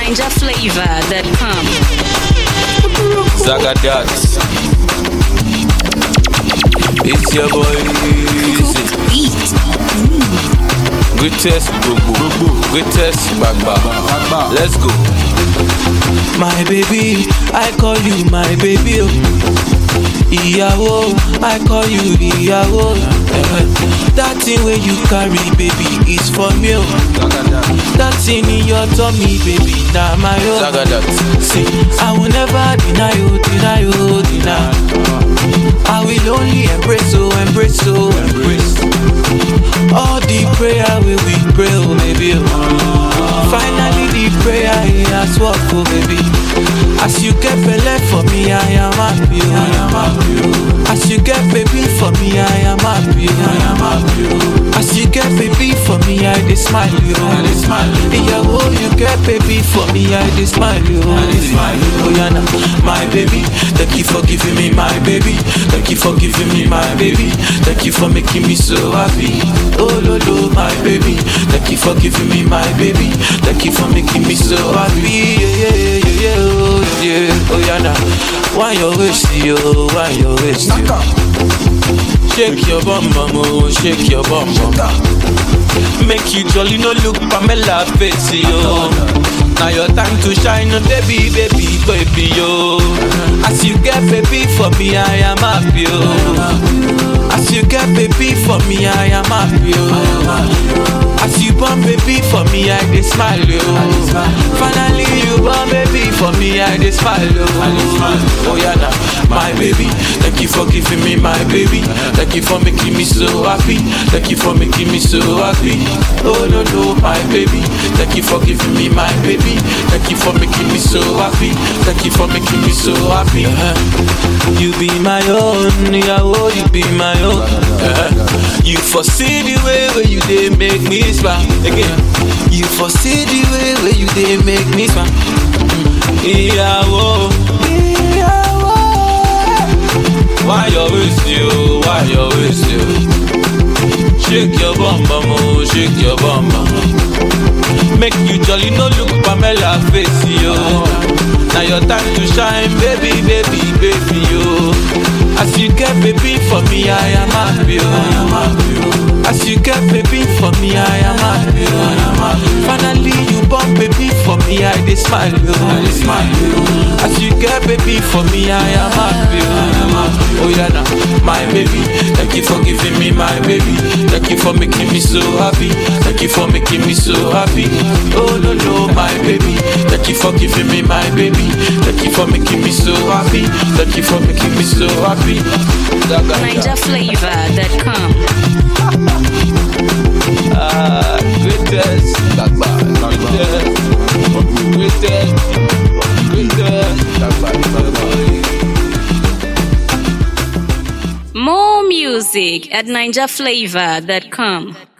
NinjaFlavor.com. Zagadat. It's your boy. Easy. Beat. Greatest Gbogbo. Greatest Gbagba. Let's go. My baby, I call you my baby. Oh. Ìyàwó, I call you ìyàwó. Eh, That thing wey you carry, baby, is for me. Oh. That thing in your tummy, baby, na my own. Zagadat. See, I will never deny you, deny you, deny. I will only embrace, oh, embrace, oh, embrace. All the prayer we we pray, oh, baby. Oh. Finally, the prayer he has worked, oh, baby. As you get belay for me, I am happy, oh. I am happy, oh. As you get baby for me, I am happy, oh. I am happy, oh. As you get baby for me, I dey smile, oh. I dey smile, yeah, oh, you get baby for me, I dey smile, oh. I dey smile, oh, yeah, nah. my baby. Thank you for giving me my baby. Thank you for giving me my baby. Thank you for making me so happy. Oh, lo, lo, my baby. Thank you for giving me my baby. Thank you for making me so happy. Yeah, yeah, yeah, yeah, yeah, oh, yeah. Oh, yeah, nah. Why your waist, yo? Why your waist, yo? Shake your bum bum, oh, shake your bum bum. Make you jolly, no look Pamela face, yo. Now your time to shine, oh, baby, baby, baby, yo. As you get baby for me, I am happy, yo. As you get baby for me, I am happy, yo. As you born baby for me, I dey smile, yo. Finally you born baby for me, I dey smile, yo. Oh yeah, nah, my baby. Thank you for giving me my baby. Thank you for making me so happy. Thank you for making me so happy. Oh no no, my baby. Thank you for giving me my baby. Thank you for making me so happy. Thank you for making me so happy. Uh-huh. You be my own, yeah, oh, you be my own. Uh-huh. You foresee the way where you dey make me smile again. You foresee the way where you dey make me smile. Ìyàwó, ìyàwó. Why you waste you? Why you waste you? Shake your bum bum, oh, shake your bum bum. Make you jolly, no look Pamela face, yo. Now your time to shine, baby, baby, baby, yo. As you get baby for me, I am happy, yo. As you get baby for me, I am happy, yo. Finally you born baby for me, I dey smile, yo. As you get baby for me, I am happy, yo. Oh yeah, now my baby, thank you for giving me my baby. Thank you for making me so happy. Thank you for making me so happy. Oh no no, my baby, thank you for giving me my baby. Thank you for making me so happy. Thank you for making me so happy. NinjaFlavor.com. Ah, greatest, greatest, greatest, greatest. More music at NinjaFlavor.com.